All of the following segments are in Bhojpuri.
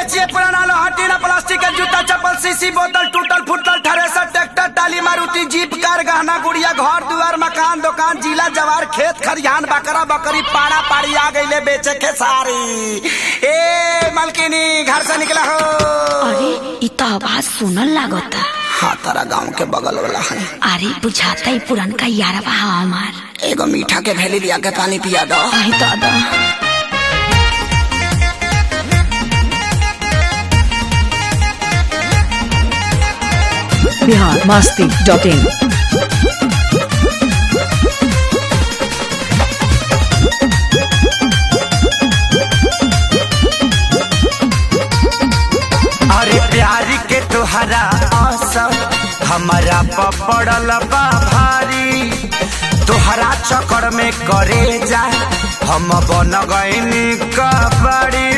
बेचिए पुराना लोहा टीना प्लास्टिक के जूता चप्पल सीसी बोतल टूटल फूटल थ्रेसर ट्रैक्टर टाली मारुति जीप कार गहना गुड़िया घर दुआर मकान दुकान जिला जवार खेत खरिहान बकरा बकरी पाड़ा पाड़ी आ गईले बेचे के सारी ए मलकिनी घर से निकला हो अरे इ त आवाज सुनल लागता हाँ तारा गांव के बगल वाला है अरे बुझाता ही पुरनका यारवा हा हमार एगो मीठा के भेली लिया के पानी पिया दो आई दादा बिहार मस्ती डॉट इन अरे प्यारी के तुहरा असर हमारा पपड़ल बा भारी तुहरा चक्कर में करे जा हम बन गईनी कबड़ी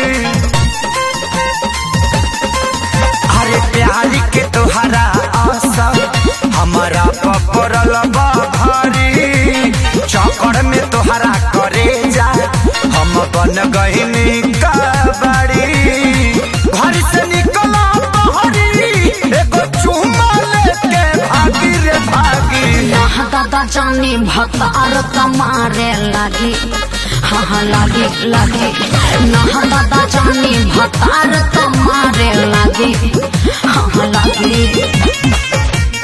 अरे प्यारी के तुहरा असर हमारा पपड़ल बा भारी चक्कर में तुहरा करे जा हम बन गईनी कबड़ी घर से निकला बहरी एगो चुम्मा लेके भागी रे भागी यहाँ दादा जानी भतार कमारे लागी हाँ हाँ लागी लागी नहा दादा जानी भतार कमारे लागी हाँ हाँ लागी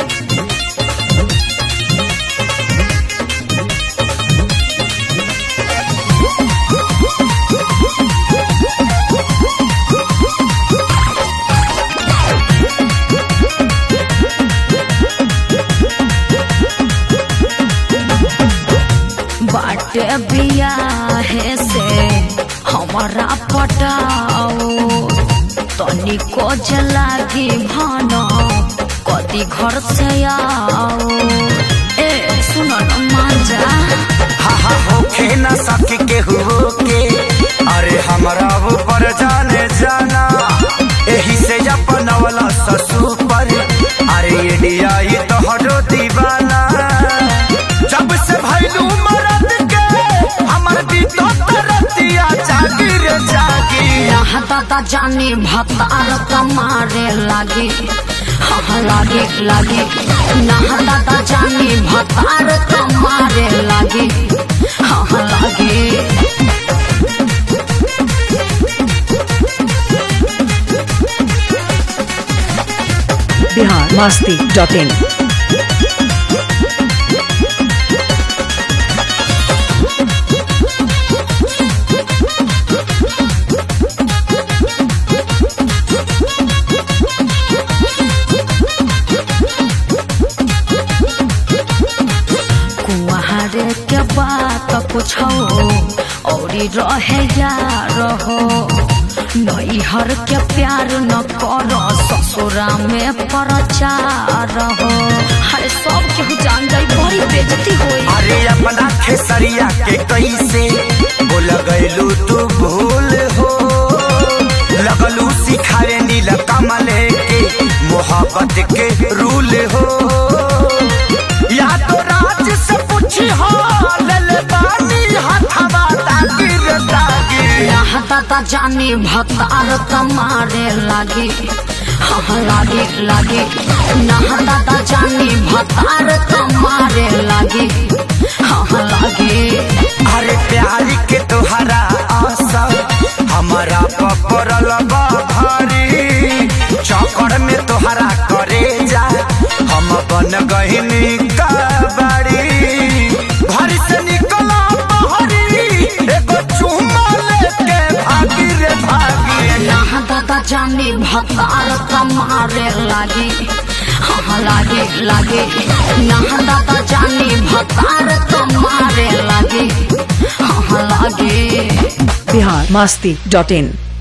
बाटे बियाहे से हमारा पटाओ तनिको जलागी भान कदी घर से आओ ए सुनो न मांजा हा हा होखे न सके के हो के अरे हमरा ऊपर जाने जाना एही से अपन वाला ससु पर अरे इंडिया ये तो हरो दीवाना जब से भैलू मरद के हमर भी तो तरतिया जागी रे जागी यहाँ दादा जानी भतार कमारे लागी हाँ हाँ लागी लागी नहा दादा जानी भतार कमारे लागी हाँ हाँ लागी बिहार मस्ती डॉट इन कुआरे के बात पूछो औरी रहे यार हो नैहर के प्यार न कर ससुरा में प्रचार हो हरे सब केहू जान जाई बड़ी बेजती होई अरे अपना खेसरिया के कैसे बोल गैलू तू भूल हो लगलू सिखाए नील कमल के मोहब्बत के रूल हो या तो राज से पूछी हो लल बानी हथवा ताकि रे ताकि यहाँ दादा जानी भतार कमारे लागी हाँ हाँ लागी लागी नहा दादा जानी भतार कमारे लागी हाँ हाँ लागी अरे प्यारी के तोहरा आशा हमारा पपरल बा भारी चौकड़ में तोहरा करे जा हम बन गहिनी कबाड़ी घर से निकला बहरी एगो चुम्मा लेके भागी रे भागी यहाँ दादा जानी भतार कमारे लागी हाँ हाँ लागी लागी यहाँ दादा जानी भतार कमारे लागी हाँ हाँ लागी बिहार मस्ती डॉट इन